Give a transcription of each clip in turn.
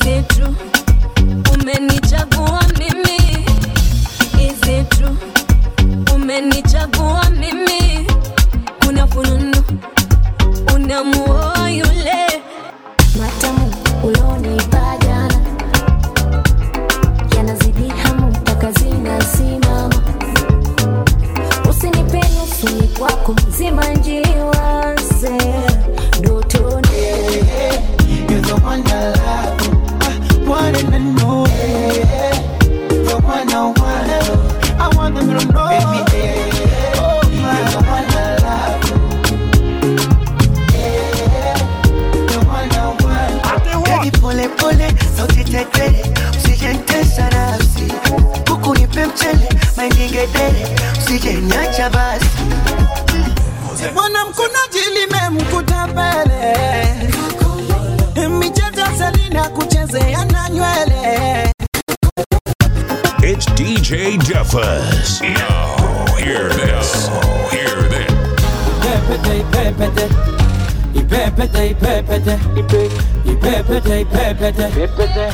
Is it true? Umenichagua mimi. Is it true? Umenichagua mimi. Una fununu. Unamuoa yule. matamu ulonipa jana yanazidi hamu mpaka zinasimama usinipe nusu ni kwako zima njiwaze dotoni You're the one I love, I want to know. The one I want, I want them to know. Baby, oh, you're the one I love. The one I want. Baby, pole pole, sauti tetele, usijentesa nafsi. Kuku nipe mchele, mainingedere, usijenyacha basi. Mwanamkunaji limemkuta pele michezo Selina kuchezea na nywele It's DJ Duffus. Now, hear this. Hear this. Ipepete, ipepete. Ipepete, ipepete. Ipepete, ipepete.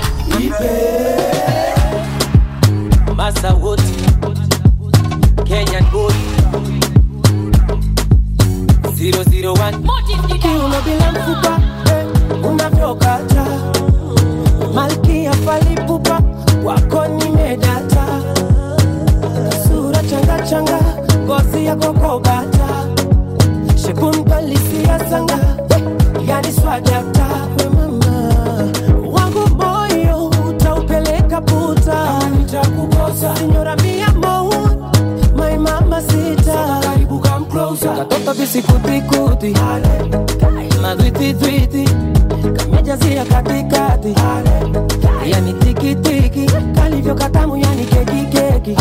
Ipe. Masa wote Kenyan boy 001 kiuno bila mfupa eh, unavyokata malkia falipupa wako nimedata sura changa changa ngozi yako kobata shekumbalisia sanga yani swadata we mama wangu moyo utaupeleka puta nitakukosa sinyora mia mou my mama sita karibu come closer katoto visikutikuti madwititwiti kamejazia katikati yani tikitiki kalivyo katamu yani kekikeki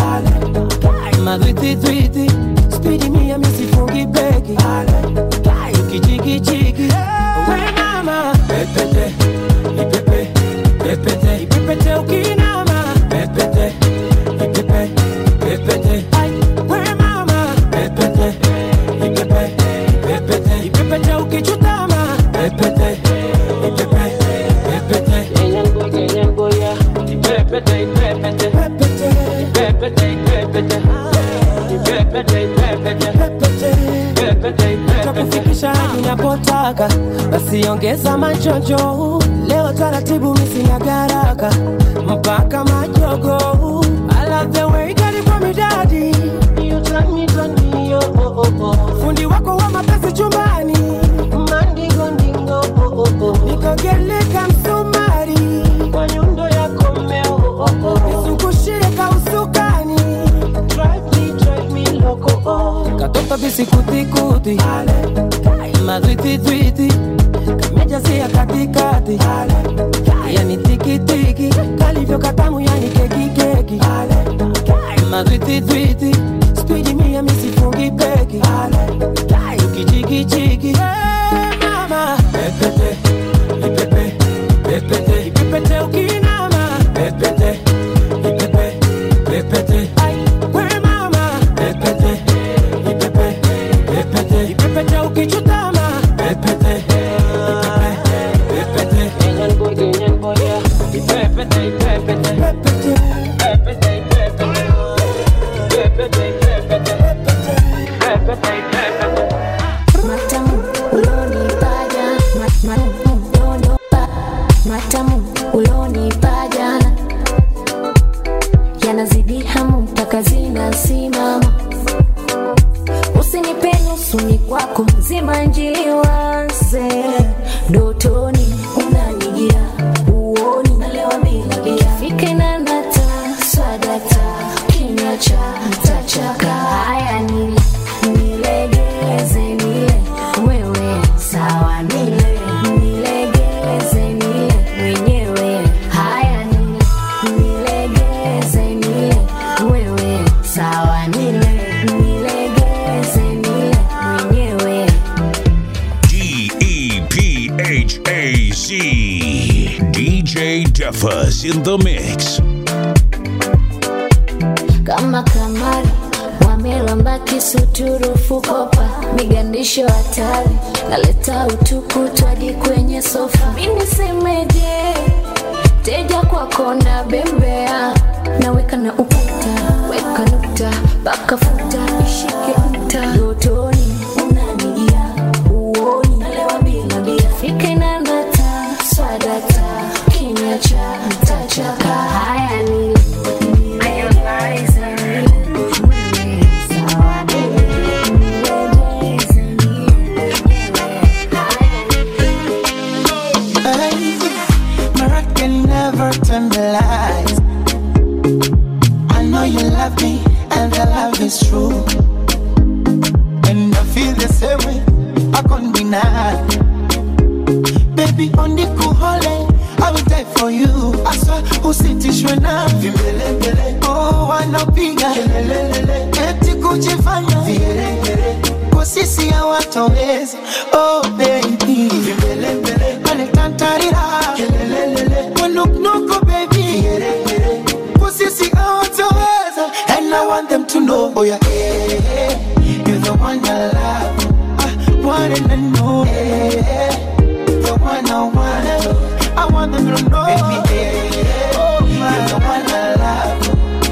madwititwiti spidi mia misifungi beki ukichikichiki we mama pepete ipepe pepete ipepete ukinama pepete ipepe pepete Ai, we mama pepete ipepe pepete ipepete ukichutama pepete ipepe pepete Kenyan boy Kenyan boy yeah ipepete ipepete pepete ipepete ipepete ipepete ipepete pepete takufikisha hadi unapotaka basi ongeza machojo leo taratibu misina garaka mpaka majogo I love the way you got it from me daddy You turn me, turn me, oh, oh, oh, oh. fundi wako wa mapenzi chumbani mandingo ndingo oh, oh, oh. nikogeleka msumari kwa nyundo yako mmeo oh, oh, oh. nizungushie kausukani drive me, drive me loco oh. katoto visikutikuti madwititwiti kamejazia katikati yani tikitiki kalivyo katamu yani kekikeki madwititwiti spidi mia misifungi beki ukichikichiki mama pepete ipepe pepete ipepete ukinama pepete ipepe pepete Ai, we mama pepete ipepe pepete ipepete ukichutama pepete ipepe pepete Kenyan boy Kenyan boy yeah ipepete ipepete pepete pepete ipepete ipepete ipepete pepete ipepete matamu ulonipa jana Ma- ma- ulonipa- matamu ulonipa jana yanazidi hamu mpaka zinasimama usinipe nusu ni kwako zima njiwaze dotoni unanijia uoni nalewa bila bia fike na nata swadata kinywa cha tachaka haya nile nilegeze nile wewe sawa nile nilegeze nile mwenyewe haya nile nilegeze nile wewe sawa nile nilegeze nile mwenyewe D E P H A Z. DJ Duffus in the mix. kama kamari wamelamba kisuturufu kopa migandisho hatari naleta utukutu hadi kwenye sofa minisemeje mteja kwako na bembea naweka na ukuta weka nukta mpaka futa ishike nta dotoni unanijia uoni nalewa bila bia fike na nata swadata kinywa cha mtachaka haya ni Hey, my rock can never turn the lights. I know you love me, and the love is true. And I feel the same way, I can't deny. Baby, on the cool holiday, I will die for you. I swear, usitishwe na vimbelembele. Oh, wanapiga kelelelele, eti kujifanya vigeregere. Kwa sisi hawatoweza. Oh, baby, vimbelembele, wanitantarira kelelelele, wanuknuku, baby, vigeregere. Kwa sisi hawatoweza. And I want them to know, oh yeah, yeah, yeah. you're the one I love. I want and I know, yeah, yeah the one I want. I want them to know. Baby, yeah, yeah. Oh, you're the one I love.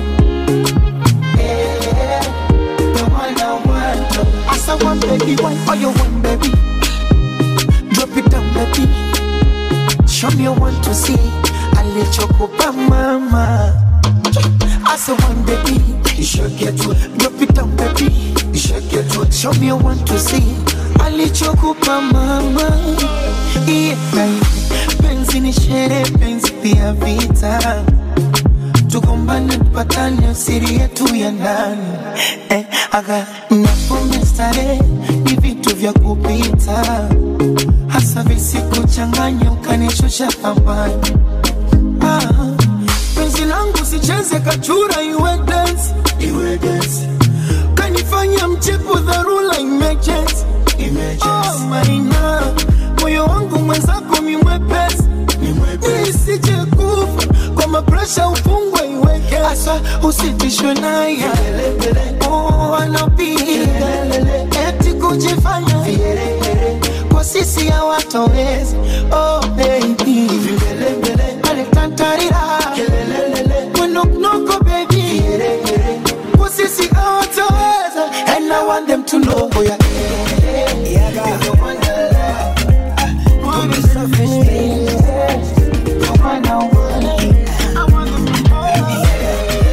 Yeah, the one I want. I saw one baby, why are you one baby? Drop it down, baby. Show me one to see. I let you go by mama. I saw one baby, you should get to it. Drop it down, baby, you should get to it. Show me one to see. alichokupa mama yeah. Penzi ni sherehe, penzi pia vita, tugombane tupatane, siri yetu ya ndani eh, aga napome starehe ni vitu vya kupita, hasa visikuchanganya ukanishusha thamani ah, penzi langu sicheze kachura, iwe dance, iwe dance kanifanya mchepu dharura emergency Oh, maina moyo wangu mwenzako mi mwepesi nisije kufa kwa mapresha ufungwe iweke asa usitishwe naye oh, anapiga eti kujifanya kwa sisi hawatoweza oh, baby alitantarira mwenoknoko baby kwa sisi hawatoweza and I want them to know oh, yeah. You're the one I love. Want me selfish, baby. The one I want. I want them to know.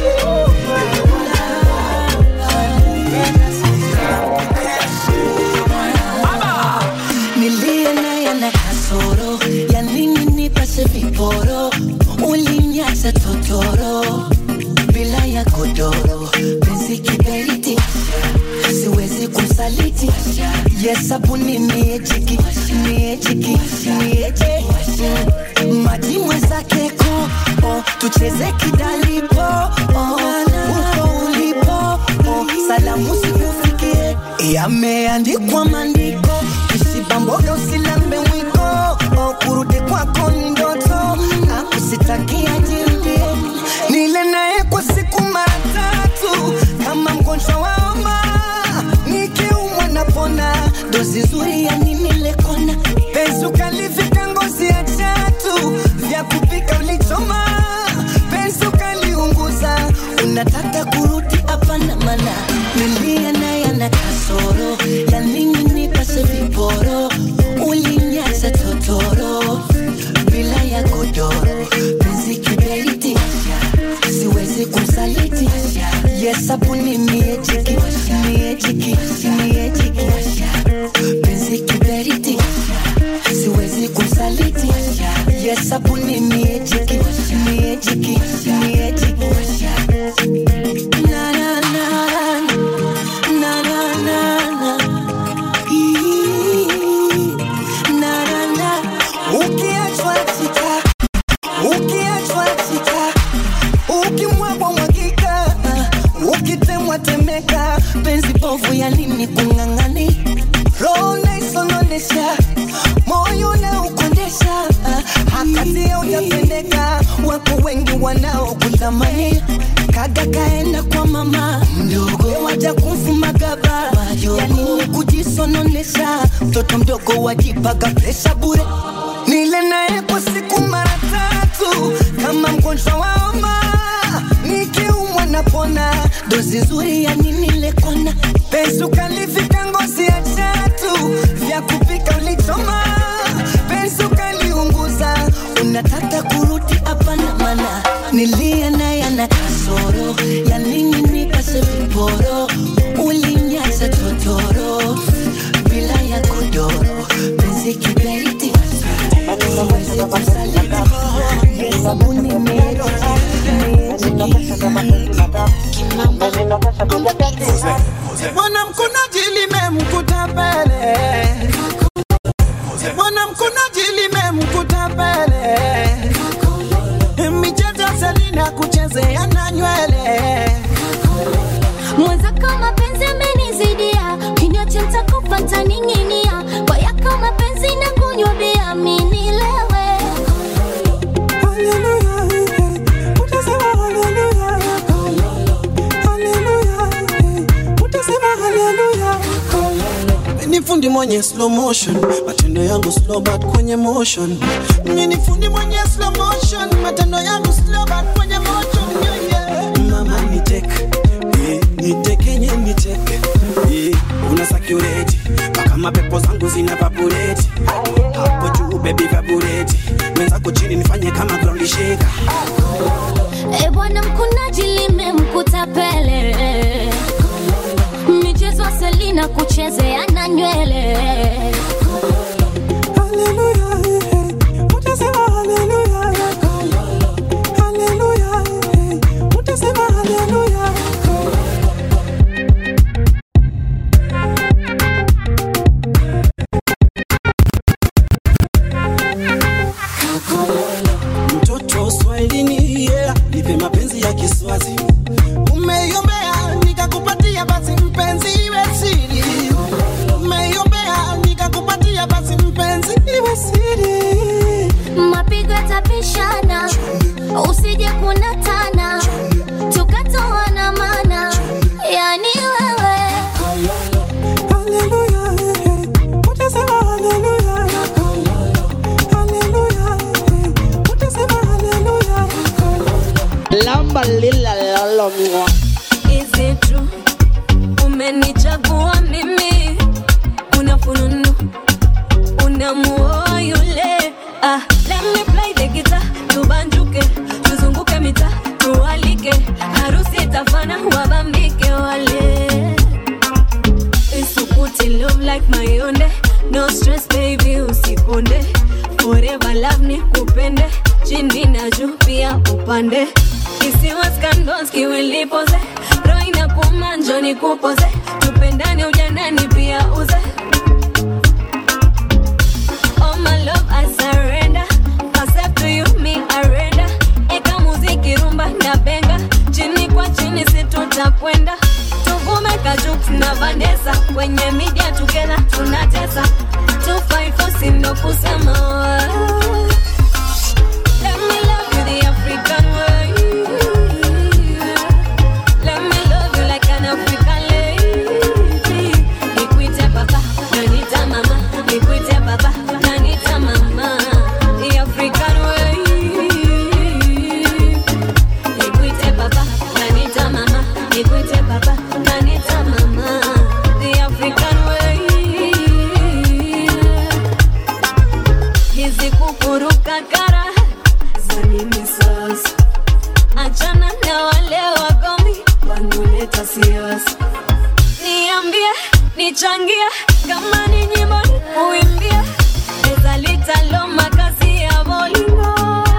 nilie naye na kasoro ya nini nipase viporo ulinyacha totoro bila ya godoro penzi kiberiti siwezi kumsaliti yesabuni miejiki miejiki mieje maji mwenzake ko oh, tucheze kidalipo oh, uko ulipo oh, salamu sikufikie yameandikwa maandiko usibamboga usilambe mwiko oh, kurudi kwako ni ndoto akusitakia jirudie nile naye kwa siku mara tatu kama mgonjwa wa homa nikiumwa napona dozi nzuri ya nini lekona penzi ukalivika ngozi ya chatu vya kupika ulichoma penzi ukaliunguza unataka kurudi hapana mana nilia naye ana kasoro ya nini nipase viporo ulinyaza totoro bila ya godoro penzi kiberiti siwezi kumsaliti yesabuni miejiki miejiki miejiki penzi kiberiti siwezi kumsaliti yesabuni miejiki miejiki miejiki na na na na na na na Ii, na na na ukiachwa chita ukiachwa chita ukimwagwa mwagika ukitemwa temeka penzi povu ya nini kung'ang'ani roho naisononesha moyo na ukondesha hakatia utapendeka wako wengi wanaokutamani kaga kaenda kwa mama mdogo waja kumfuma gaba ya nini kujisononesha mtoto mdogo wajipaga presha bure nile naye kwa siku mara tatu ugonjwa wa homa nikiumwa napona dozi nzuri ya nini lekona penzi ukalifika ngozi ya chatu vya kupika ulichoma penzi ukaliunguza unataka kurudi hapana mana nilia naye ana kasoro ya nini nipase viporo ulinyaza totoro bila ya godoro penzi kiberiti siwezi kusaliti sabuni Bwana mkunaji limemkuta pele, Bwana mkunaji limemkuta pele, michezo Selina kuchezea na nywele mwenzako mapenzi amenizidia kinywa cha nitakufa ntaning'inia kwa yako mapenzi na kunywa bia minilewe ni fundi mwenye slow motion, matendo yangu slow but kwenye motion. Mimi ni fundi mwenye slow motion, matendo yangu slow but kwenye motion. Yeah, yeah. Mama ni tek, eh, ni tekenye ni tek, eh, una sakureti mpaka mapepo zangu zina vabureti hapo juu baby vabureti mwenzako chini nifanye kama ground shaker e bwana mkunaji limemkuta pele michezo selina kuchezea na nywele mtoto swahilini yeah. nipe mapenzi ya kiswazi umeiombea nikakupatia basi mpenzi iwe siri umeiombea nikakupatia basi mpenzi iwe siri mapigo yatapishana usije kunatana tukatoana mana yani wewe lamba lila lalomwa Is it true? Umenichagua mimi, una fununu, unamuoa yule. Ah, let me play the guitar, tubanjuke, tuzunguke mita, tualike, harusi itafana, wabambike wale. Isukuti love like mayonde, no stress baby, usikonde, forever love ni kupende, chini na juu pia upande isiwa scandals kiwilipoze roho inakuuma njoo nikupoze tupendane ujanani pia uze Oh my love I surrender Myself to you me I render Eka muziki rumba na benga Chini kwa chini si tutakwenda Tuvume kajuk na Vanessa Kwenye media together tunatesa 254 sindo kusema Let me love you the African way Let me love you like an African lady Nikuite papa, nanita mama Nikuite papa, nanita mama The African way Nikuite papa, nanita mama Nikuite papa, nanita mama The African way hizi kukuruka kara za nini sasa? Achana na wale wagomi wanaoleta siasa. Niambie, nichangie kama ni nyimbo nikuimbie, eza litalo makazi ya bolingo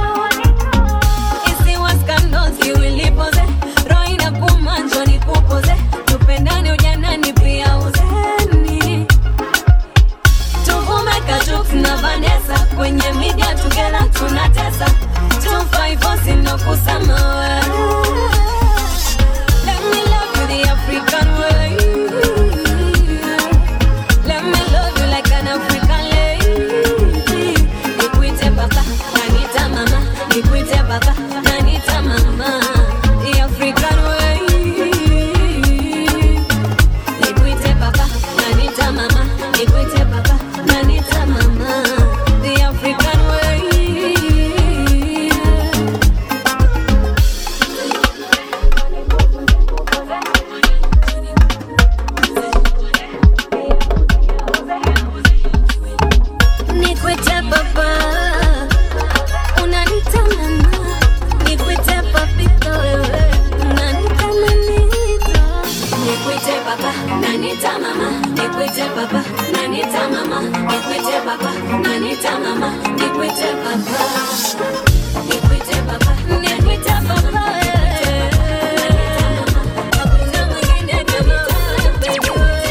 isiwa scandals iwilipoze roho inakuuma njoo nikupoze tupendane ujanani pia uzeni tuvume kajuk na Vanessa kwenye media together tunatesa 254 sino kusema Let me love you the African way Let me papa, nanita mama, nikwite papa. Nikwite papa, nikwite papa, eh. Hakuna mwingine kama wewe, baby,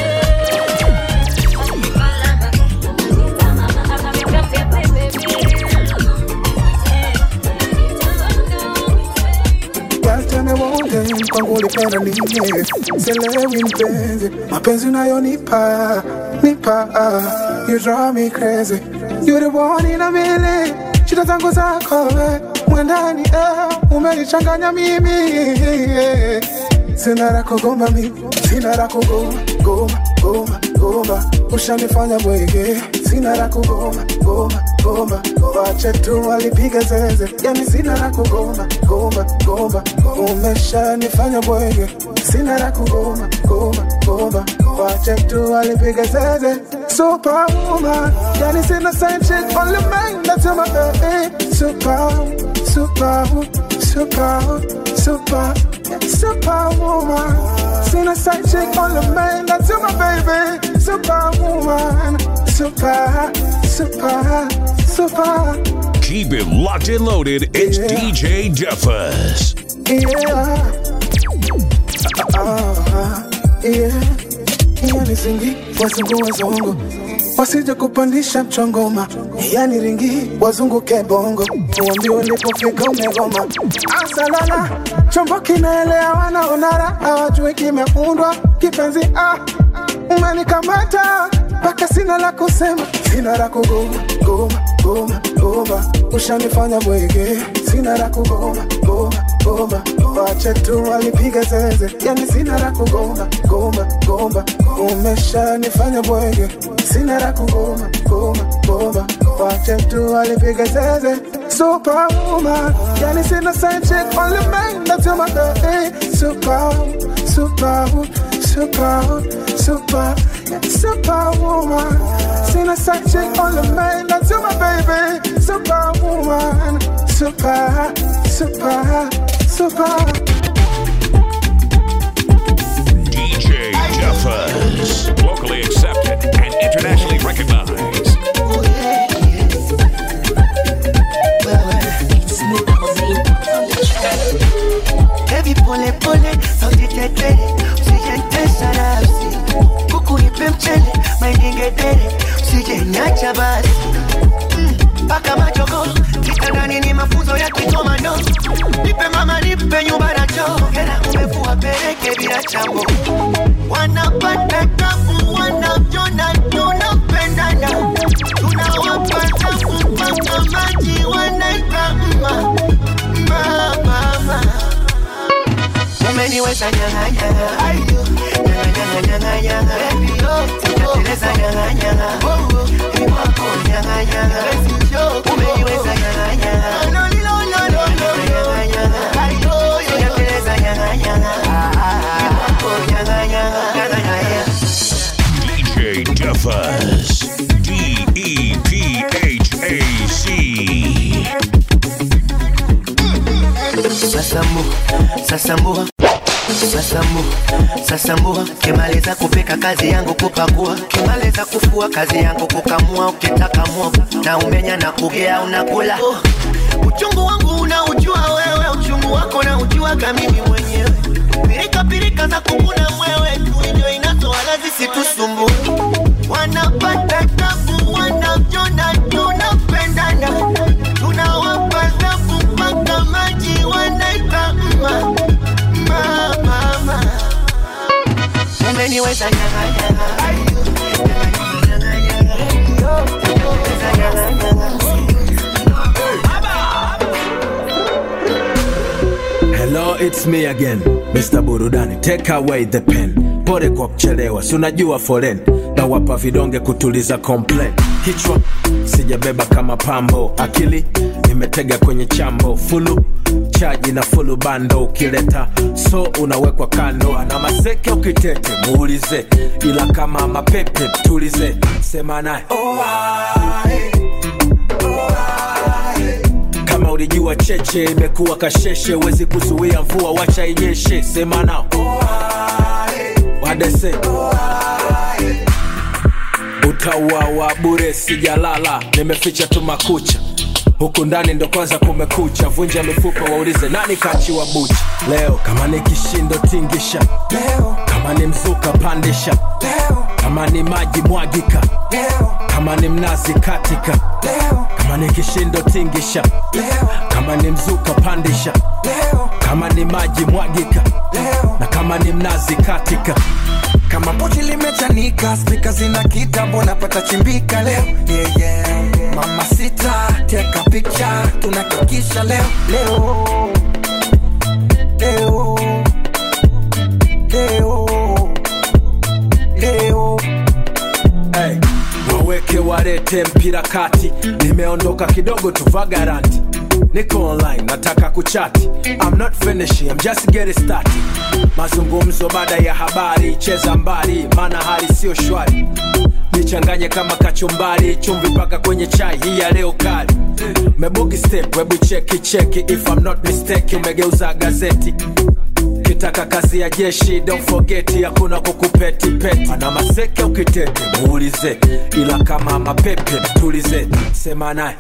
Girl, tell me one thing, kwangu ulipenda nini? Sielewi mpenzi, mapenzi unayonipa nipa, you drive me crazy. You the one in a million, shida zangu zako we mwendani, eh, umenichanganya mimi eh. Sina la kugomba mimi, sina la kugomba gomba gomba gomba, ushanifanya bwege, sina la kugomba gomba gomba, wache tu walipiga zeze, yani sina la kugomba gomba gomba, umeshanifanya bwege, sina la kugomba gomba gomba, wache tu walipiga zeze, superwoman, yani sina side chick, only man that's my baby, super super super super superwoman, sina side chick, only man that's my baby, superwoman, super super super. Keep it locked and loaded. It's Yeah. DJ Duffus. Yeah. Ah, yeah. Yani ringi wazungu wazungu wasije kupandisha mchongoma, yani ringi wazunguke bongo, uambi ulipofika umegoma. Asalala chombo kinaelea, wanaonara hawajui kimeundwa kipenzi. Ah, umenikamata mpaka sina la kusema, sina la kugoma goma goma goma, ushanifanya bwege, sina la kugoma goma goma, wache tu walipiga zeze, yani sina la kugoma goma goma, umeshanifanya bwege, sina la kugoma goma goma, wache tu walipiga zeze, superwoman, yani sina side chick, only man that's my baby, super super super super superwoman, sina side chick, only man that's my baby, superwoman, super super super. DJ Duffus. Locally accepted and internationally recognized. Baby pole pole, sauti tetere, usijentesa nafsi, kuku nipe mchele, maindingedere, usijenyacha basi Mm, mpaka majogo kitandani ni mafunzo ya kikomando, nipe mama, nipe nyumba na choo, hela umekuwa peleke bila chambo, wanapata tabu, wanavyona tunapendana, tunawapa tabu mpaka maji wanaita mma mma mama umeniweza nyang'anyanga Ayo. nyang'anyang'anyang'anyanga Sijateleza nyang'anyanga Ni wako nyang'anyanga umeniweza nyang'anyanga Nyang'anyanga. Sijateleza nyang'anyanga Ni wako nyang'anyanga Nyang'anyanga. DJ Duffus. D E P H A C. Sasambu, sasambua Sasambu, sasambua Kimaliza kupika kazi yangu kupakua Kimaliza kufua kazi yangu kukamua Ukitaka mwogo na umenya na kugea unakula oh. Uchungu wangu unaujua wewe Uchungu wako na ujua mimi mwenyewe Pirika pirika za kukuna mwewe tu ndio inatoa lazi situsumbue Wanapata tabu wanavyona tunapendana Tunawapa tabu mpaka maji wanaita mma mma mama Umeniweza nyanga nyanga Ayo. Nyanga, nyanga, nyanga. Umeniweza nyanga, nyanga. Hello, it's me again, Mr. Burudani. Take away the pen. Pole kwa kuchelewa, si unajua foren na wapa vidonge kutuliza complain. Kichwa sijabeba kama pambo, akili nimetega kwenye chambo, fulu chaji na fulu bando, ukileta so unawekwa kando, ana maseke ukitete muulize, ila kama mapepe tulize, sema naye kama ulijua cheche imekuwa kasheshe, wezi kuzuia mvua, wacha inyeshe. Sema nao wadese utauawa bure sijalala nimeficha tu makucha huku ndani ndo kwanza kumekucha vunja mifupa waulize nani kachiwa bucha leo kama ni kishindo tingisha leo kama ni mzuka pandisha leo kama ni maji mwagika leo kama ni mnazi katika leo kama ni kishindo tingisha leo kama ni mzuka pandisha leo kama ni maji mwagika leo na kama ni mnazi katika kama pochi limechanika spika zina kitambo napata chimbika leo yeah, yeah. mama sita teka picha tunakikisha leo leo leo leo leo hey. waweke warete mpira kati nimeondoka kidogo tu vagaranti niko online nataka kuchati I'm not finishing, I'm just getting started mazungumzo baada ya habari cheza mbali maana hali sio shwari nichanganye kama kachumbari chumvi mpaka kwenye chai hii ya leo kali mebugi step webu cheki cheki if I'm not mistake umegeuza gazeti kitaka kazi ya jeshi don't forget hakuna kukupeti peti ana maseke ukitete muulize ila kama mapepe tulize sema naye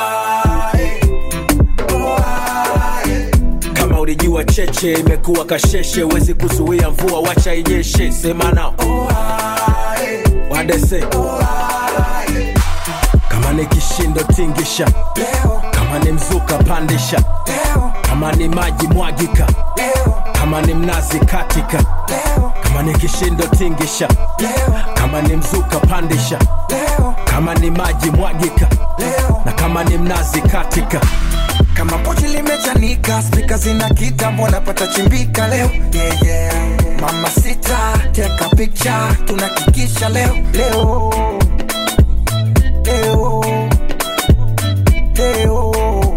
kama ulijua cheche imekuwa kasheshe wezi kuzuia mvua wacha inyeshe sema nao wadese kama ni kishindo tingisha kama ni mzuka pandisha kama ni maji mwagika kama ni mnazi katika kama ni kishindo tingisha kama ni mzuka pandisha kama ni maji mwagika na kama ni mnazi katika kama pochi limechanika spika zina kitambo napata chimbika leo yeah, yeah. mama sita teka picha tunakikisha leo leo leo leo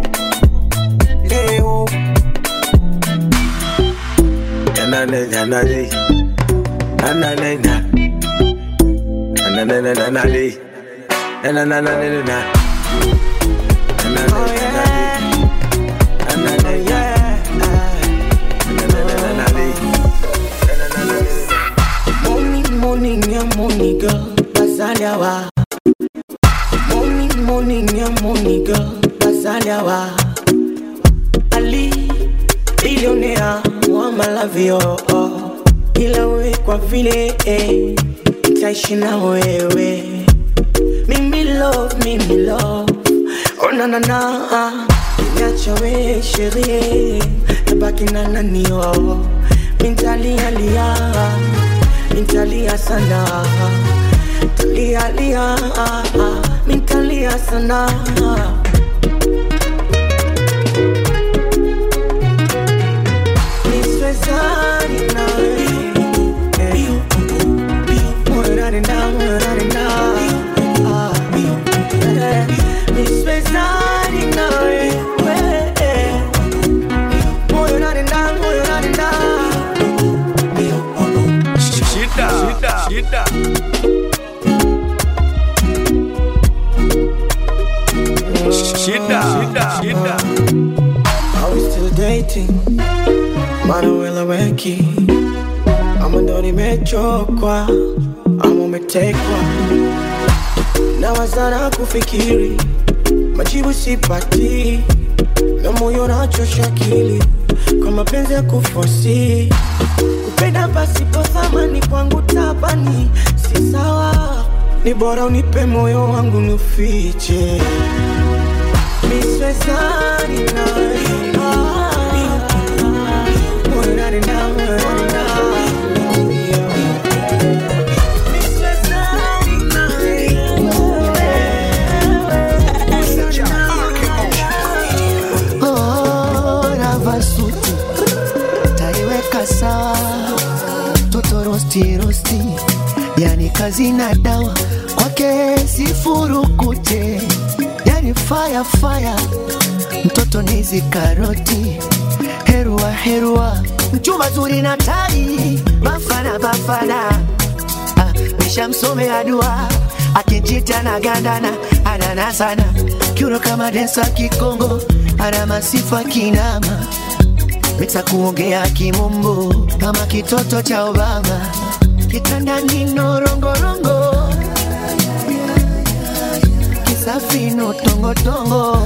leo Nanane, nanane. Nanane, na. Nanane, nanane. Nanane, nanane, na. Nanane, nanane. Nanane, nanane, nanane. Morning, morning, yeah, morning, girl. Bazaliawa. Morning, morning, yeah, morning, girl. Bazaliawa. Ali, billionaire, wa malavio. Ila we kwa vile, eh, nitaishi na wewe. Mimi love, mimi love. Oh na na na, niacha we sherie, nabaki na nani oh. Mintalia lia, mintalia sana, talia lia, mintalia sana. Niswezani nawe, eh. Mwerani na, mwerani na, ah. Eh, niswezani nawe, eh. Moyo unanenda, moyo unanenda. Shida, shida, shida. Shida, shida, shida. Are we still dating? Manuel Aweki ama ndo nimechokwa ama umetekwa na wazana kufikiri majibu sipati na moyo nachosha akili kwa mapenzi ya kufosi kupenda pasipo thamani kwangu tabani si sawa ni bora unipe moyo wangu nufiche miswezani nawe ravasuti taiweka sawa toto rosti rosti yani kazi na dawa kwake sifurukute yani fire fire mtoto nizi karoti herua herua mchumba zuri na tai bafana bafana ah, nishamsomea dua akinjita na gandana anana sana kiuno kama densa kikongo ana masifa kinama miksa kuongea kimumbu kama kitoto cha obama kitandani norongorongo tongotongo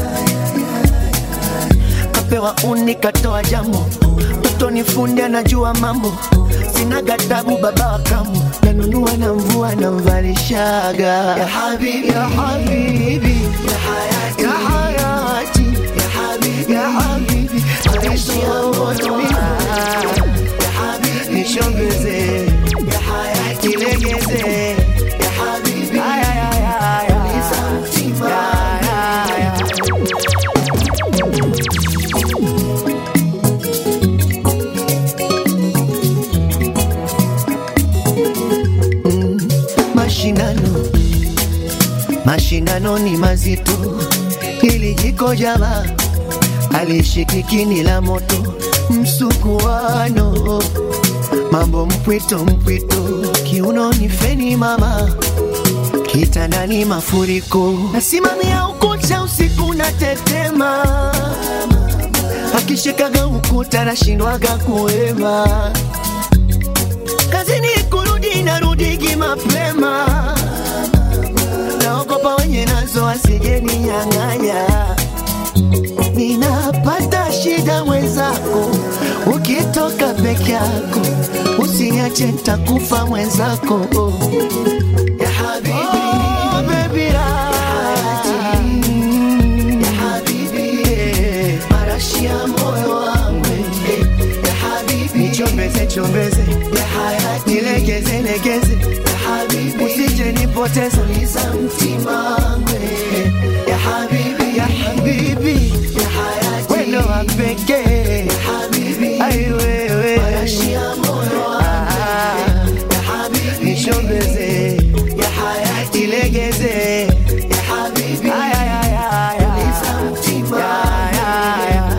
kapewa uni katoa jambo mtoto ni fundi anajua mambo sina gatabu baba wa kambo nanunua na mvua namvalishaga ya habibi ya habibi ya hayati ya hayati ya habibi ya habibi maisha ya moto ya habibi nishombeze ya hayati legeze ya habibi ay ay ay ay uliza mtima ya ya ya mashindano mashindano ni mazito ili jiko jama alishikikini la moto msukuano mambo mpwito mpwito kiunoni feni mama kitandani mafuriko nasimamia ukuta usiku na tetema akishikaga ukuta nashindwaga kuema kazini kurudi narudigi mapema naogopa wenye nazo asijeni nyang'anya ninapata shida mwenzako ukitoka peke yako usiniache ntakufa mwenzako ya habibi oh, baby, ya habibi marashi ya moyo wangu ya habibi nichombeze chombeze ya hayati nilegeze legeze ya habibi usije nipoteze uliza mtima wangu ya habibi ya habibi ya hayati wendo wa pekee ya habibi ai wewe marashi ya moyo wangu ya habibi nishombeze ya hayati legeze ya habibi ay ay ay ay uliza mtima ya ya ya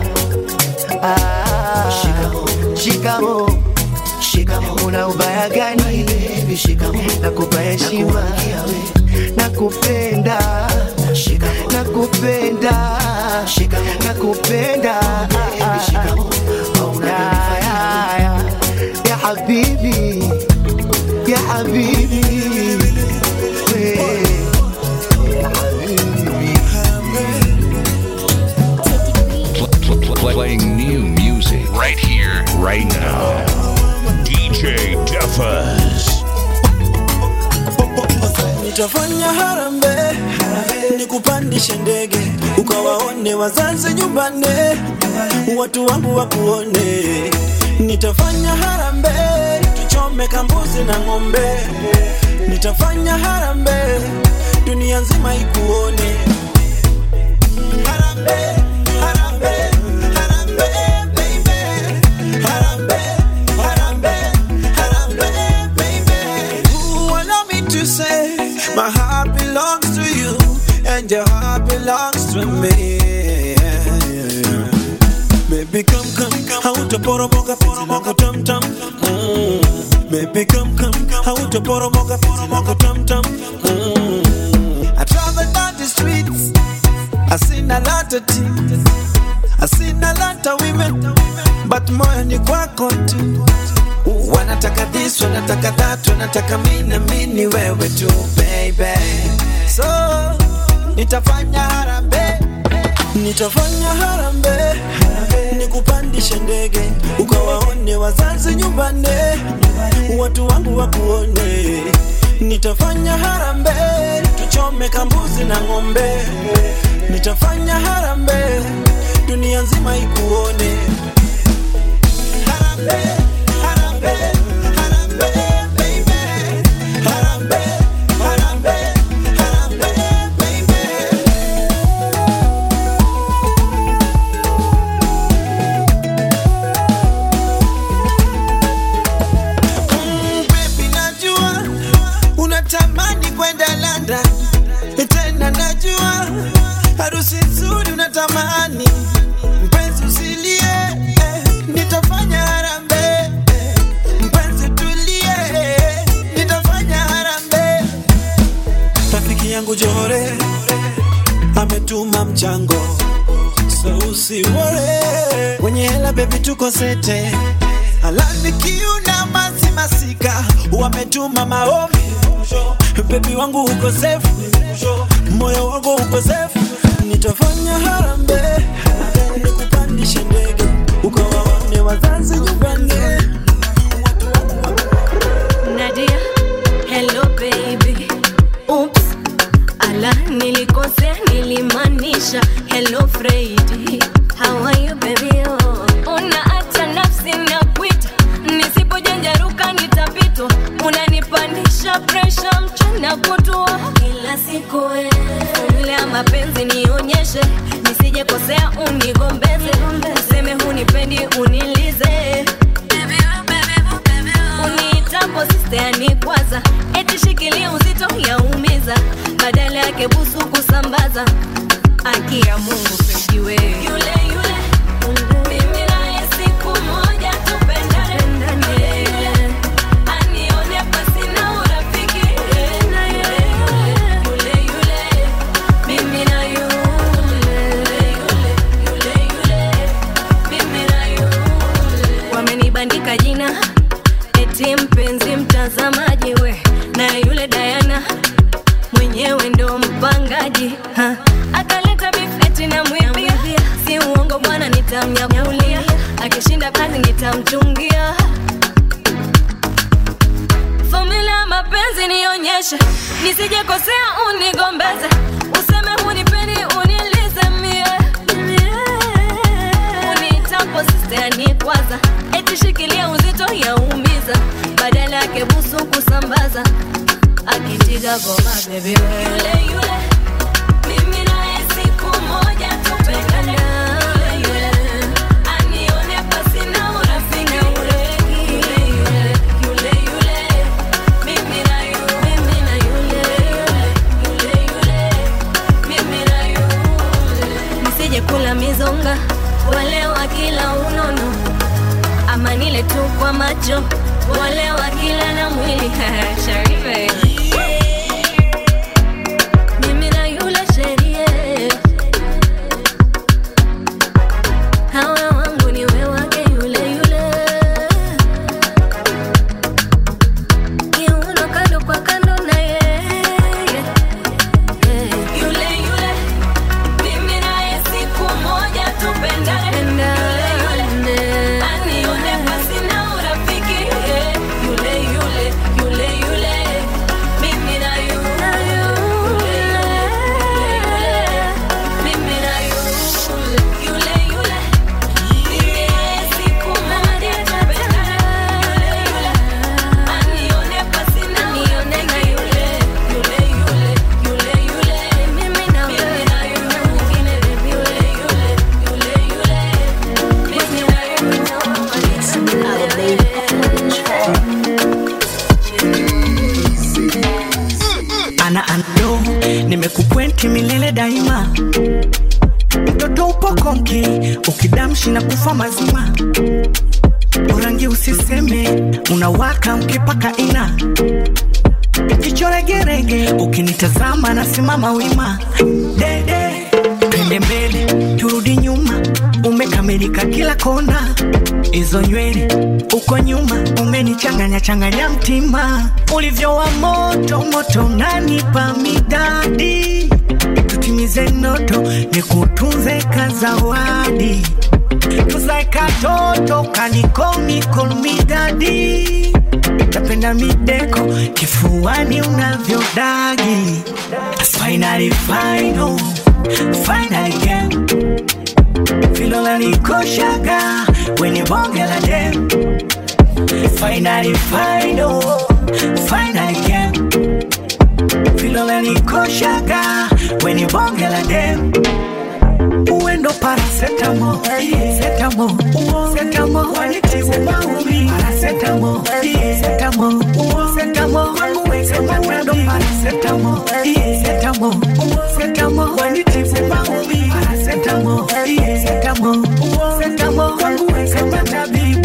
ah shikamo shikamo una ubaya gani baby shikamo nakupa heshima nakupenda nakupenda nakupenda Ya, ya, ya. ya habibi ya habibi we. Ya Pl- pl- playing new music right here, right now. DJ Duffus. nitafanya harambe nikupandishe ndege ukawaone wazazi nyumbani watu wangu wakuone nitafanya harambe tuchome kambuzi na ng'ombe nitafanya harambe dunia nzima ikuone harambe harambe harambe baby harambe harambe harambe baby Ooh, allow me to say my heart belongs to you and your heart belongs to me Baby come come come hautaporomoka penzi lako tam tam mm. Baby come come hautaporomoka penzi lako tam tam mm. I travel down the streets I seen a lot of things I seen a lot of women but moyo ni kwako tu wanataka this wanataka that wanataka mi na mi ni wewe tu baby so nitafanya harambe nitafanya harambe nikupandishe ndege ukawaone wazazi nyumbani watu wangu wakuone nitafanya harambe tuchome kambuzi na ng'ombe nitafanya harambe dunia nzima ikuone harambe harambe harambe baby harambe harambe harambe baby Mm, baby najua unatamani kwenda London tena najua harusi nzuri unatamani mpenzi usilie eh, nitafanya harambe eh, mpenzi tulie eh, nitafanya harambe rafiki yangu Johore ametuma mchango so usiwore wenye hela bebi tuko sete alanikiuna masi masika wametuma maombi bebi wangu uko safe moyo wako ukosefu nitafanya harambe nikupandishe ndege ukawaone wazazi nyumbani Nadia, hello baby. Oops, ala nilikosea, nilimaanisha hello Freddy. How are you baby? Oh, unaacha nafsi na kuita, nisipojanjaruka nitapitwa. Unanipandisha pressure mchana kutwa kila siku wewe. Formula ya mapenzi nionyeshe, nisije kosea unigombeze, useme hunipendi unilize uniitapo sisteani kwanza eti shikilia uzito yaumiza badala yake busu kusambaza aki ya mungu pejiwe yule yule mimi naye siku moja tupendane Yule, yule, anione pasina urafiki Yule, yule, yule, mimi na yule, yule, yule, yule, mimi na yule. wamenibandika jina eti mpenzi mtazamaji we na yule Diana mwenyewe ndo mpangaji ha. akaleta bifeti na mwibia si uongo bwana nitamnyakulia akishinda kazi nitamchungia fomula ya mapenzi nionyeshe nisijekosea unigombeze useme hunipendi unilize mie unitapo sisteani kwanza eti shikilia uzito yaumiza badala yake busu kusambaza akitiga goma bebi yule yule mimi naye siku moja tupendane Yule, yule, anione pasina urafiki Yule, yule, yule, yule, mimi na yule, mimi na yule, yule, yule, mimi na yule. nisije kula mizonga wale wa kila unono ama nile tu kwa macho wale wa kila na mwili Sharife. Mimi na yule sherie hawa wangu ni we wake yule yule kiuno kando kwa kando na yeye yule yule mimi naye siku moja tupendane Yule, yule, anione pasina urafiki Yule, yule, yule, yule, mimi na yule, yule, yule, mimi na yule, yule, yule, mimi naye siku moja tupendane Yule, yule, anione pasina urafiki Yule, yule, yule, yule, yule, mimi na wewe na yule mwingine yule, yule, yule, yule, mimi na ana ando nimekupwenti milele daima mtoto upo konki ukidamshi na kufa mazima urangi usiseme unawaka ukipaka ina jicho regerege ukinitazama nasimama wima dede twende mbele turudi nyuma umekamilika kila kona hizo nywele uko nyuma umenichanganya changanya mtima ulivyo wa moto moto nanipa midadi tutimize noto nikutunze kazawadi tuzae katoto kanikomikonomidadi tapenda mideko kifuani unavyodagi finally final finally game filola nikoshaga weni bonge la dem finally final finally game filola nikoshaga weni bonge la dem uendo parasetamo setamo setamo wanitibu maumi parasetamo setamo setamo wangu weka matando parasetamo setamo setamo wanitibu maumi parasetamo setamo setamo wangu weka matabibu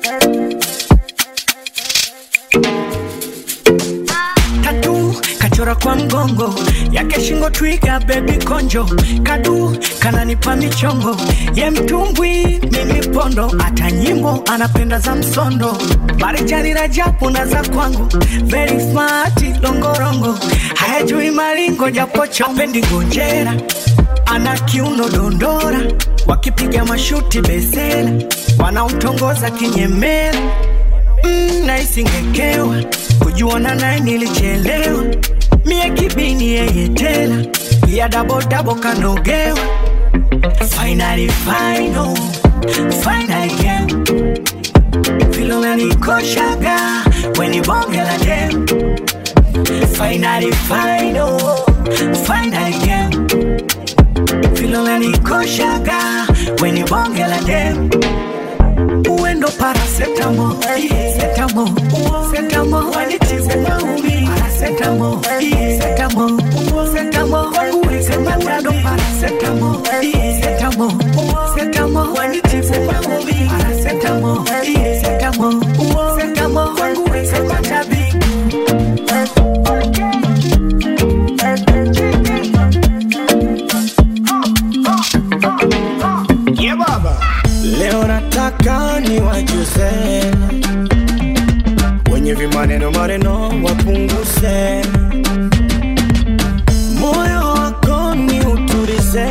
tatu kachora sura kwa mgongo yake shingo twiga bebi konjo kadu kananipa michongo ye mtumbwi mimi pondo hata nyimbo anapenda za msondo marijani rajabu na za kwangu very smart longorongo hayajui maringo japo chapendi ngonjera ana kiuno dondora wakipiga mashuti besela wanaotongoza kinyemela mm, naisingekewa kujuana naye nilichelewa mie kibini yeye tela ya dabodabo kanogewa finally final finally game vile unanikoshaga weni bonge la dem finally final finally game vile unanikoshaga weni bonge la dem uendo parasetamo setamo setamo wanitibu maumi parasetamo setamo setamo wanguwezematado parasetamo setamo setamo wanitibu maumi parasetamo setamo setamo wanguwezematabi Yeah, baba. Leo nataka niwajuze wenye vimaneno maneno wapunguze, moyo wako ni utulize,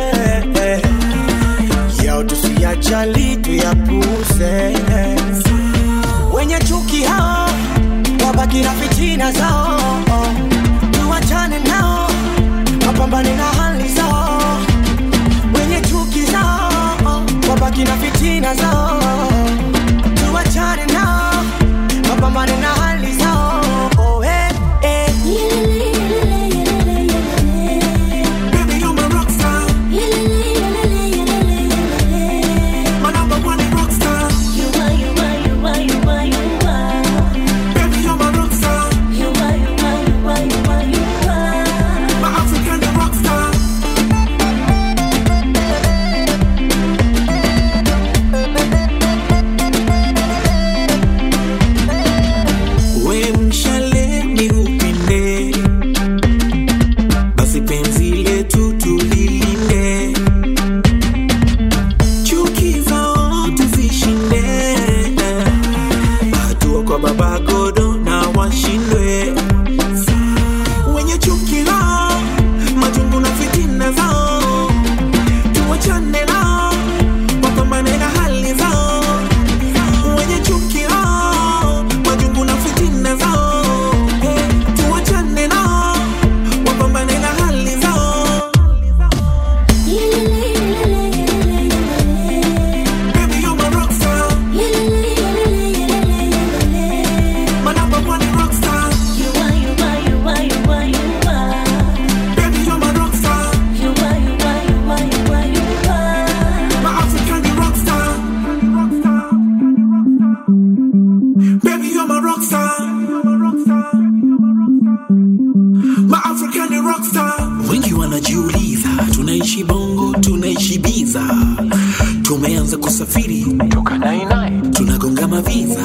yao tusiyajali tuyapuze. Wenye chuki hao wabaki na fitina zao, tuwachane nao wapambane na hali zao wenye chuki zao wabaki na fitina zao tuwachane nao wapambane na hali zao oh, eh, eh. Baby, you're my rock star. My number one rock star. Baby, you're my rock star. My African rock star. we mshale ni upinde basi penzi letu tulilinde chuki zao tuzishinde hatua kwa baba godo na washindwe wenye chuki lao majungu na fitina zao tuwachane nao wapambane na hali zao wenye chuki lao majungu na fitina zao Eh, tuwachane nao wapambane na hali zao Baby, you're my rock star. My number one rock star. Baby, you're my rock star. My African rock star. Baby, you're my rock star. My African rock star. wengi wanajiuliza tunaishi bongo tunaishi biza tumeanza kusafiri toka nainai tunagonga maviza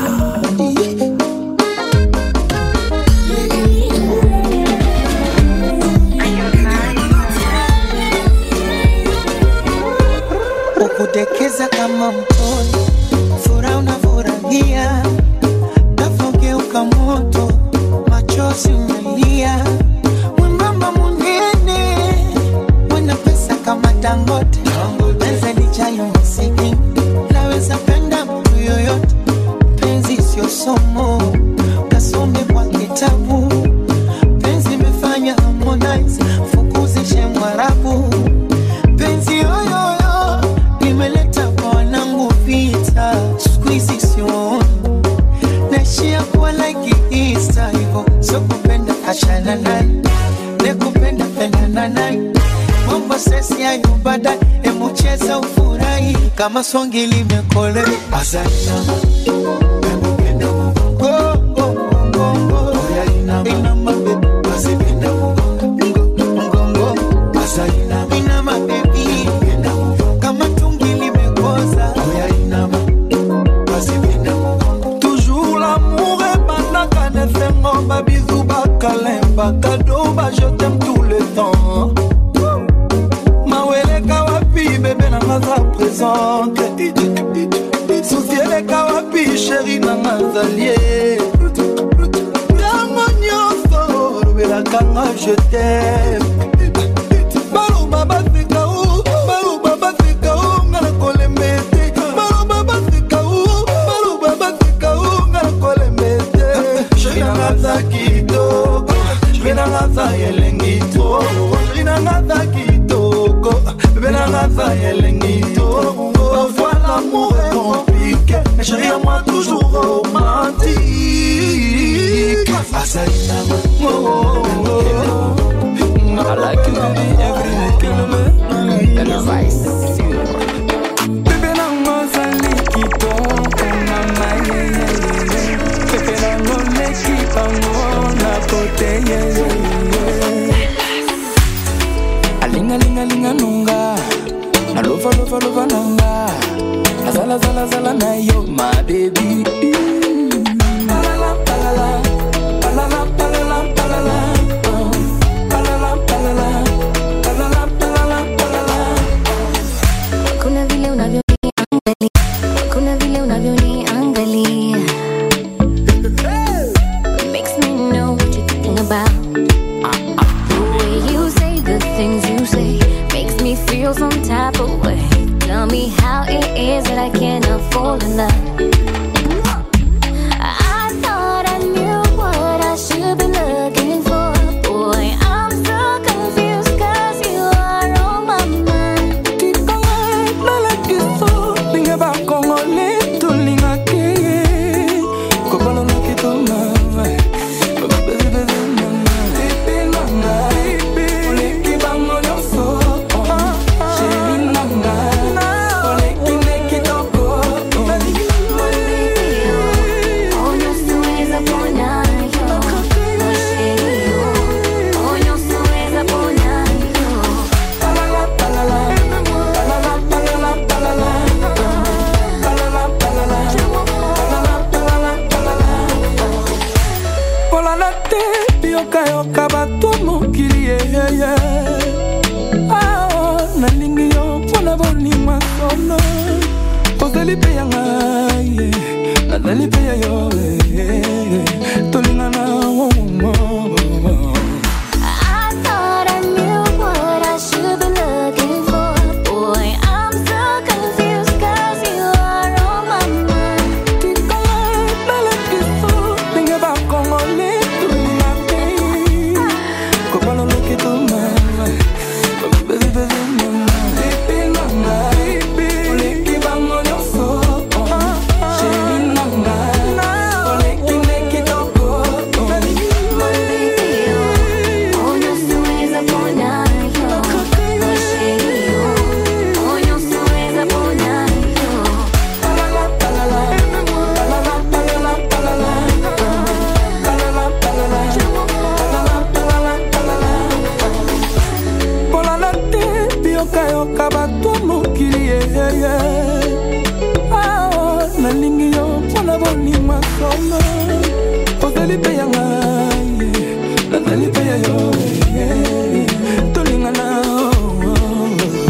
ukudekeza kama mtoto, furaha unafurahia, nafogeuka moto, machozi unalia, mwembamba munene, mwenye pesa kama Dangote, pesa lijayo masikini, naweza penda mtu yoyote, penzi sio somo, kasome kwa kitabu, penzi imefanya Harmonize fukuzishe Mwarabu penzi yoyoyo limeleta kwa wanangu vita, siku hizi sioni naishia kuwa like Easter hivyo, sio kupenda achana naye, ne kupenda pendana naye, mambo sesi hayo baadaye, emu cheza ufurahi kama swangi limekole Azalina Go, go, go, go. Inama, baby. Mgongo. Inama, baby. Kama tungi limekoza Toujours l'amour ebandaka na esengo babizu bakalemba kado baje présente susi eleka wapi sheri nanga zalie ntango nyonso olobelakanga jetem baloba baseka o baloba baseka o nga na kolemba ete baloba baseka o baloba baseka o nga na kolemba ete sheri nanga za kitoko sheri nanga za elengi to sheri nanga za kitoko bebe nanga za elengi to parfois l'amour est compliqué mais chérie à moi toujours romantique Asalina, oh, oh, oh. I like you, baby, every kilometer. And the vice. Pepe nango ozali kitoko mama yeyeye pepe nango leki bango na kote yeyeye alingalingalinga nunga nalovalovanova nanga nazalazalazala na yo ma bebi Palala, palala, palala, palala, palala, oh. Palala, palala, palala, palala, palala. kuna vile unavyoniangalia kuna vile unavyoniangalia makes me know what you're thinking about the way you say the things you say makes me feel some type of way tell me how it is that i cannot fall in love I thought I knew what I should be looking for. Boy, I'm so confused 'cause you are on my mind. nalakiso ndenge bakongole tolingaki ye kobalolaki tomama oleki bango nyonso sheri nanga oleki nde kitoko kolala te yokayoka bato mokili yeyeye awa nalingi yo mpona bolimwa solo ozali mpe ya ngai ye, nazali mpe ya yo eh, tolingana oh, oh, oh. I thought I knew what I should be looking for. Boy, I'm so confused 'cause you are on my mind. nalakiso ndenge bakongole tolingaki kobaloloki tomama oleki bango nyonso sheri nanga oleki nde kitoko kolala te biyokayoka bato mokili yeyeye awa nalingi yo mpona bolimwa solo ozali mpe ya ngai ye, nazali mpe ya yo eh, tolingana oh, oh.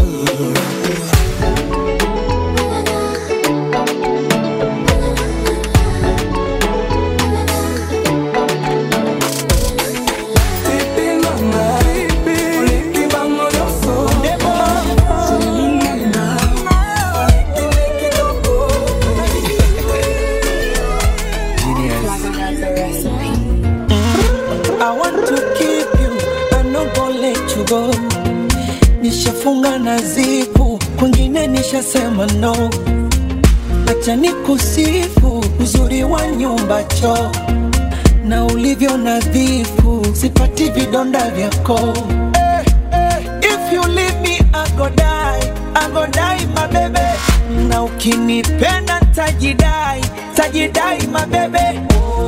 I want to keep you, I'm not gonna let you go. Nishafunga na zipu, kwingine nishasema no. Acha nikusifu uzuri wa nyumba choo na ulivyo nadhifu, sipati vidonda vyako. Eh, eh, If you leave me, I go die, I go die my baby. Na ukinipenda tajidai, tajidai my baby.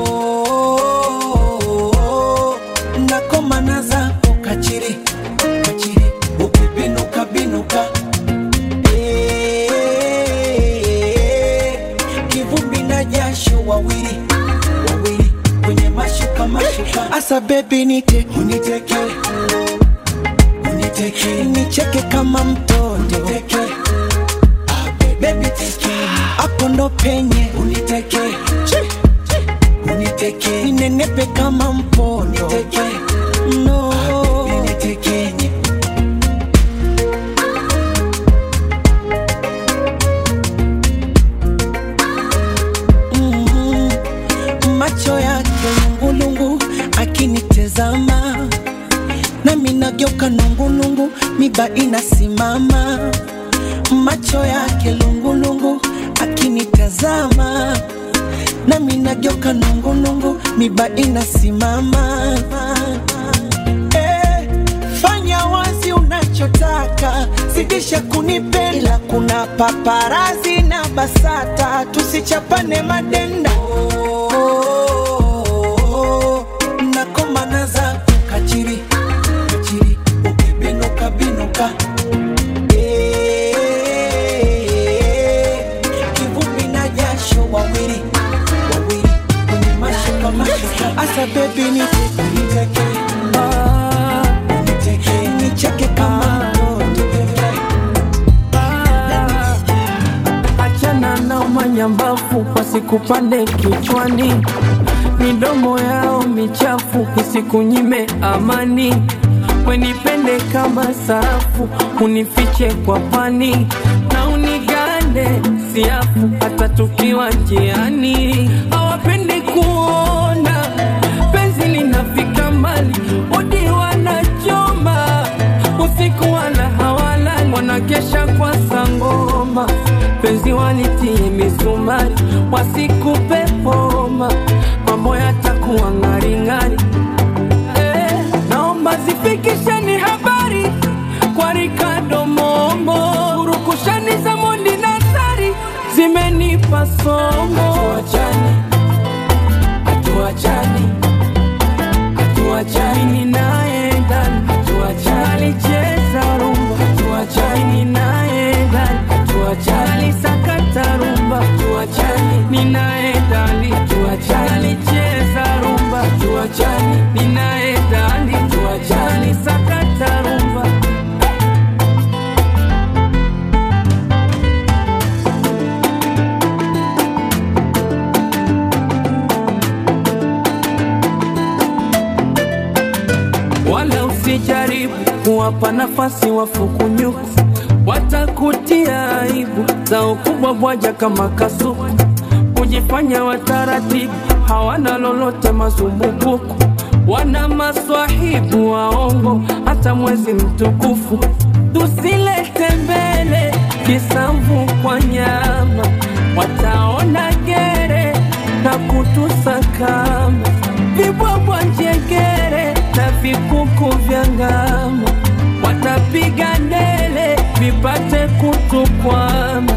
Oh, nakomana zako kachiri kachiri, ukibinuka binuka Eh, kivumbi na jasho wawili wawili kwenye mashuka mashuka, asa bebi nite uniteke uniteke nicheke kama mtoto uniteke baby teke hapo ndo penye uniteke uniteke ninenepe kama mpondo uniteke no unitekenye Mhm. macho yake lungulungu akinitezama nami nageuka nungulungu miba inasimama macho yake lungulungu akinitazama nami nageuka nungulungu miba inasimama Eh, fanya wazi unachotaka zidisha kunipenda kuna paparazi na basata tusichapane madenda Oh, nakomana za kachiri kachiri ukibinuka binuka Eh, kivumbi na jasho wawili wawili kwenye mashuka mashuka asa bebi niteke niteke nicheke kama achana na manyambafu wasikupande kichwani midomo yao michafu isikunyime amani wenipende kama sarafu unifiche kwa pani na unigande siafu hata tukiwa njiani hawapendi kuona penzi linafika mbali udi wanachoma usiku wala hawalali wanakesha kwa sangoma penzi walitie misumari wasikupe poma mambo yatakuwa ng'aring'ari eh, naomba zifikisheni habari kwa Ricardo Momo urukushani za Mondi na Sari zimenipa somo hatuachani hatuachani hatuachani naye ndani hatuachani alicheza rumba hatuachani naye ndani hatuachani alisakata rumba hatuachani ninaye ndani hatuachani alicheza rumba hatuachani ninaye ndani hatuachani alisakata rumba wala usijaribu kuwapa nafasi wafukunyuku, watakutia aibu za ukubwa bwaja kama kasuku, kujifanya wataratibu, hawana lolote mazumbukuku, wana maswahibu waongo, hata mwezi mtukufu tusilete mbele kisamvu kwa nyama, wataona gere na kutusakama vibwabwa njegere na vikuku vya ngama, watapiga ndele vipate kutukwama.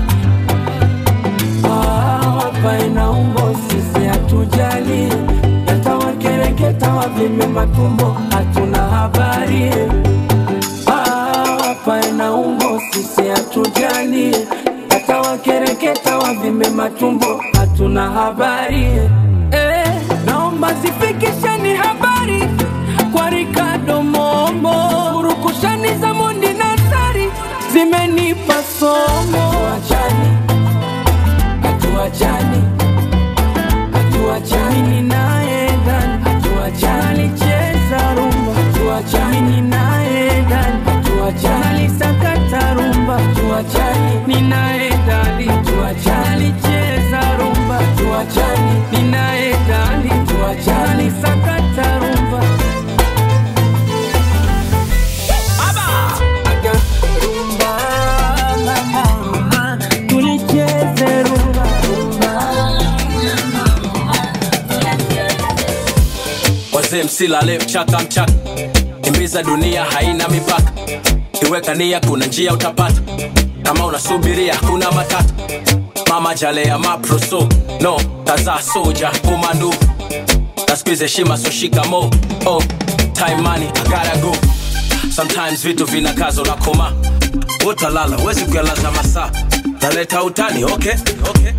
Ah, Hapa ina umbo, sisi hatujali, yatawakereketa wavime matumbo, hatuna habari. Ah, Hapa ina umbo, sisi hatujali, yatawakereketa wavime matumbo, hatuna habari. Eh, naomba zifikisheni habari kwa Ricardo Momo, urukushani za Mondi na Sari zimenipa somo. Hatuachani, hatuachani, hatuachani, mimi naye ndani, hatuachani, alicheza rumba, hatuachani, mimi naye ndani, hatuachani, alisakata rumba, hatuachani, mimi naye ndani, hatuachani, alicheza rumba, hatuachani, mimi naye ndani, hatuachani, alisakata rumba. Aga rumba, mama, rumba, tulicheze rumba, wazee msilale mchaka mchaka kimbiza dunia haina mipaka iweka nia kuna njia utapata kama unasubiria hakuna matata mama jalea maproso no kaza soja komando na squeeze heshima so shikamo oh time money I gotta go sometimes vitu vinakazo na koma utalala wezi kuyalaza masaa naleta utani okay okay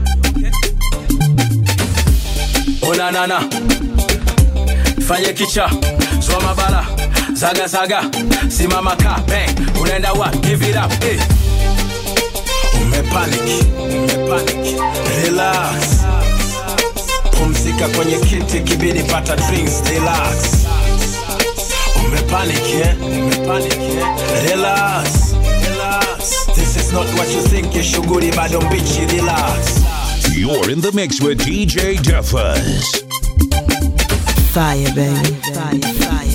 onanana fanye kicha zwa mabala zaga zaga simama ka bang unaenda wa give it up eh. umepanic umepanic relax pumzika kwenye kiti kibidi pata drinks relax umepanic eh? umepanic eh? relax relax this is not what you think you shughuli bado mbichi relax You're in the mix with DJ Duffus. Fire, baby. Fire, fire,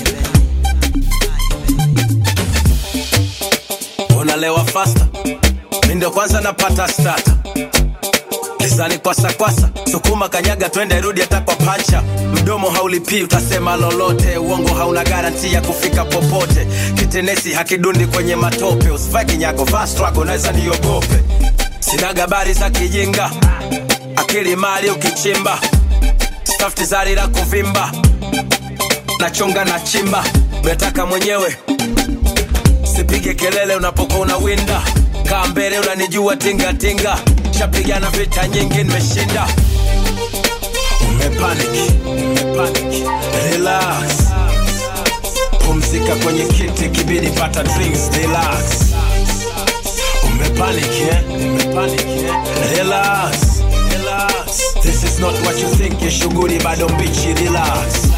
unalewa fasta mi ndo kwanza napata stata lizani kwasa kwasa sukuma kanyaga twende rudi hata kwa pancha mdomo haulipii utasema lolote uongo hauna garanti ya kufika popote kitenesi hakidundi kwenye matope usivae kinyago vaa strago naweza niogope sina gabari za kijinga akili mali ukichimba stafti zari la kuvimba nachonga na chimba metaka mwenyewe sipige kelele unapokuwa unawinda kaa mbele unanijua tingatinga shapigana vita nyingi nimeshinda umepanic umepanic relax pumzika kwenye kiti kibidi pata drinks relax umepanic eh? umepanic eh? relax relax this is not what you think you shughuli bado mbichi relax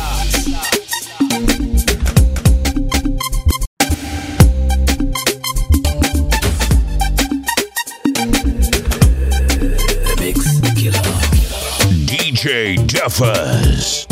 DJ Duffus.